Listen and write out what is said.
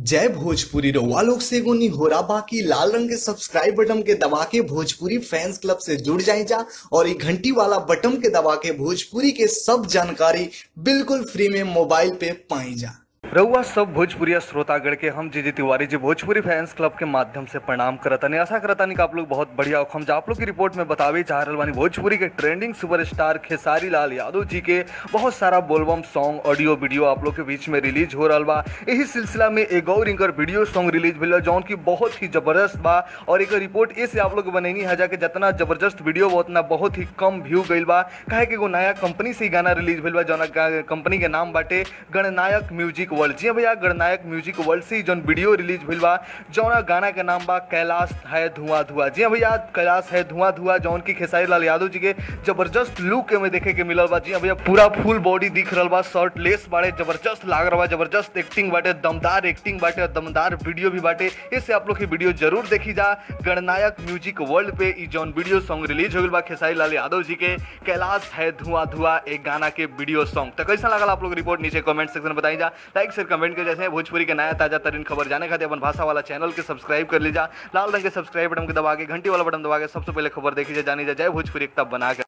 जय भोजपुरी रउआ लोग से एगो निहोरा बाकी लाल रंग के सब्सक्राइब बटन के दबा के भोजपुरी फैंस क्लब से जुड़ जाए जा और ये घंटी वाला बटन के दबा के भोजपुरी के सब जानकारी बिल्कुल फ्री में मोबाइल पे पाई जा रउआ सब भोजपुरी श्रोतागण के हम जी जी तिवारी जी भोजपुरी फैंस क्लब के माध्यम से प्रणाम करतानी आशा करतानी कि आप लोग बहुत बढ़िया हो हम आप लोग की रिपोर्ट में बतावे चाह रहल बानी भोजपुरी के ट्रेंडिंग सुपरस्टार खेसारी लाल यादव जी के बहुत सारा बोलबम सॉन्ग ऑडियो वीडियो आप लोग के बीच में रिलीज हो रहा बा यही सिलसिला में एक और इनकर वीडियो सॉन्ग रिलीज भेल जौन की बहुत ही जबरदस्त बा और एक रिपोर्ट ऐसे आप लोग बनैनी है जाके जितना जबरदस्त वीडियो बा उतना बहुत ही कम व्यू गईल बा काहे कि एगो नया कंपनी से ही गाना रिलीज भेल बा जौन कंपनी के नाम बाटे गणनायक म्यूजिक वर्ल्ड जी हाँ भैया गणनायक म्यूजिक वर्ल्ड से ही जौन वीडियो रिलीज भेल बा जौन गाना के नाम बा कैलाश है धुआं धुआं जी हाँ भैया कैलाश है धुआं धुआं जौन की खेसारी लाल यादव जी के जबरदस्त लुक में देखे के मिलल बा जी हाँ भैया पूरा फुल बॉडी दिख रहल बा शर्ट लेस बाटे जबरदस्त लाग रहा बा जबरदस्त एक्टिंग बाटे दमदार एक्टिंग बाटे और दमदार वीडियो भी बाटे इससे आप लोग की वीडियो जरूर देखी जा गणनायक म्यूजिक वर्ल्ड पे ई जौन वीडियो सॉन्ग रिलीज हो गई बा खेसारी लाल यादव जी के कैलाश है धुआं धुआं एक गाना के वीडियो सॉन्ग तो कैसा लगा आप लोग रिपोर्ट नीचे कमेंट सेक्शन में बताई जा लाइक शेयर कमेंट कर जैसे भोजपुरी के नया ताजा तरीन खबर जाने खातिर अपन भाषा वाला चैनल के सब्सक्राइब कर लीजा लाल रंग के सब्सक्राइब बटन के दबा के घंटी वाला बटन दबा के सबसे पहले खबर देखी जाए जानी जाए जय भोजपुरी एक तब बना के